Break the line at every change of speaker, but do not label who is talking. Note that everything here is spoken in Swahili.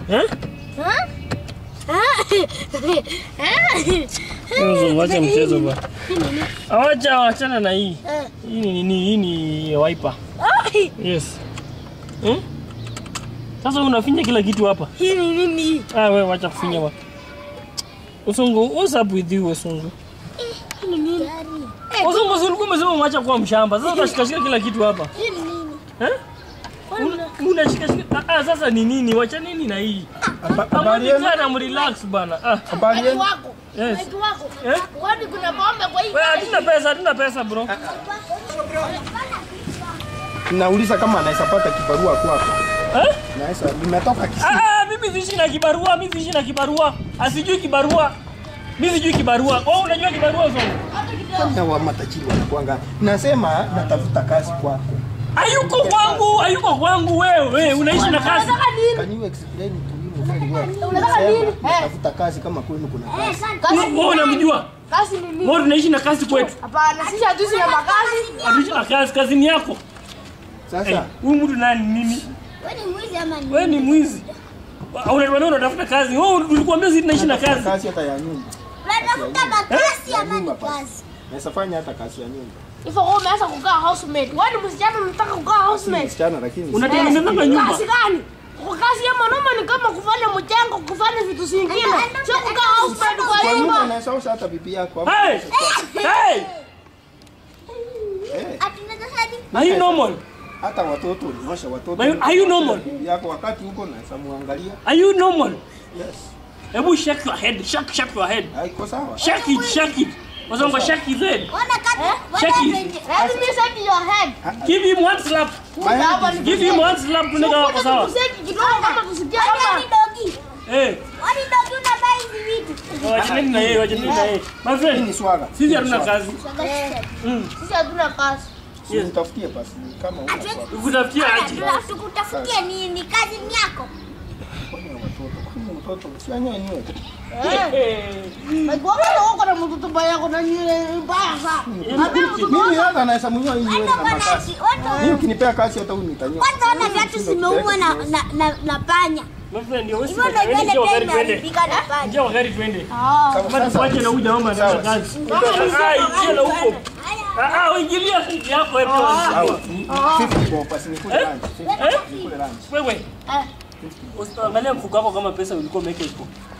Eh? Mzungu, Wacha mchezo bwana. Awacha wachana na hii. Hii ni nini? Hii ni wiper. Yes. Hmm? Sasa unafinya kila kitu hapa.
Hii ni nini?
Ah, wewe wacha kufinya bwana. Usungu, what's up with you Usungu? Usungu, si ulikuwa umesema umeacha kuwa mshamba. Sasa unashikashika kila kitu hapa.
Hii ni nini?
Eh? Una- Unashikashika. Ah, ah, sasa ni nini? Wacha nini na hii?
Habari yenu?
Amwani kana mrelax bana. Ah,
Habari
Watu
yenu?
wako.
yes.
Watu wako.
Eh?
Kwani kuna pombe kwa hii?
Wewe hatuna pesa, hatuna pesa bro.
Nauliza kama anaweza pata kibarua kwako.
Eh?
Naweza nimetoka Kisii.
Ah, ah, mimi siishi na kibarua, mimi siishi na kibarua. Asijui kibarua. Mimi sijui kibarua. Wewe unajua kibarua Usungu?
Fanya wa matajiri wanakuanga. Nasema natafuta kazi kwako.
Hayuko kwangu, hayuko kwangu wewe. Wewe unaishi na kazi.
Unataka nini?
Can you explain to him very well?
Unataka nini?
Nasema
Eh.
natafuta kazi kama kwenu kuna kazi.
Kazi
Wewe unamjua?
Kazi ni nini?
Wewe tunaishi na kazi kwetu.
Hapana, sisi hatuishi na makazi.
Tunaishi na kazi, kazi ni yako. Eh,
Sasa
Huyu mtu nani nini?
Wewe ni mwizi ama ni?
Wewe ni mwizi. Unatuambia unatafuta kazi. Wewe ulikuambia sisi tunaishi na
natafuta
kazi.
kazi hata ya nyumba.
Unatafuta makasi
Ya
ama ni
nyumba basi.
kazi?
Naweza fanya hata kazi ya nyumba.
Hivyo wewe umeanza kukaa housemate. Wewe ni msichana unataka kukaa
Si
housemate.
msichana lakini si-
Unatengeneza nyumba.
Kazi gani? Kwa kazi ya mwanaume ni kama kufanya mchango, kufanya vitu zingine. Sio kukaa housemate kwa
kwa nyumba
nyumba.
unaweza osha hata bibi yako. hapo.
Hey! Hey!
Eh,
Ati unataka hadi
Are you normal?
Hata watoto uliosha watoto.
Are you- are you normal?
Bibi yako wakati huko naweza muangalia.
Are you normal?
Yes.
Hebu shake your head. Shake, shake your head.
Haiko sawa.
Shake it, shake it. Wazongo shake his head.
Ona kati.
Check
Wana
it.
venye.
Let me set your head.
Give him one slap.
Kuja hapa ni
Give him one slap tunika wako sawa.
Kuseki kidogo kama tusikie
Wani
kama
dogi.
Eh,
Wani dogi unavaa hizi vitu.
wachaneni na yeye, wachaneni na yeye. My
Hii
friend,
ni swaga.
sisi hatuna kazi.
Eh, sisi hatuna kazi.
Si utafutie basi kama una swaga.
Kutafutia aje?
Tukutafutie nini? Kazi ni yako.
Kwani watoto, kwani mtoto usianyoe nywele.
Eh. Kwa maana uko na mtoto mbaya kuna nywele mbaya sana. Ambia mtoto
Mimi hata naweza mnyoa hii nywele
Hata
na
bwana
makasi.
ati watu
Mimi ukinipea kazi hata huyu nitanyoa.
kwanza ona viatu zimeumwa na na na, na panya.
My friend, ndio wewe
Hivyo ndio
wewe
nywele
njia
pia
wakati twende.
imeharibika na panya.
Njia wakati twende.
Ah.
Kama tufuate na huyu jamaa
Sawa.
anataka kazi. Ah, ingia na huko. Ah, ah, ingilia sisi yako hapo.
Sawa. 50 bob basi nikule lunch. 50 nikule lunch.
Wewe,
Eh.
usiangalia mfuko wako kama pesa ulikuwa umeweka huko.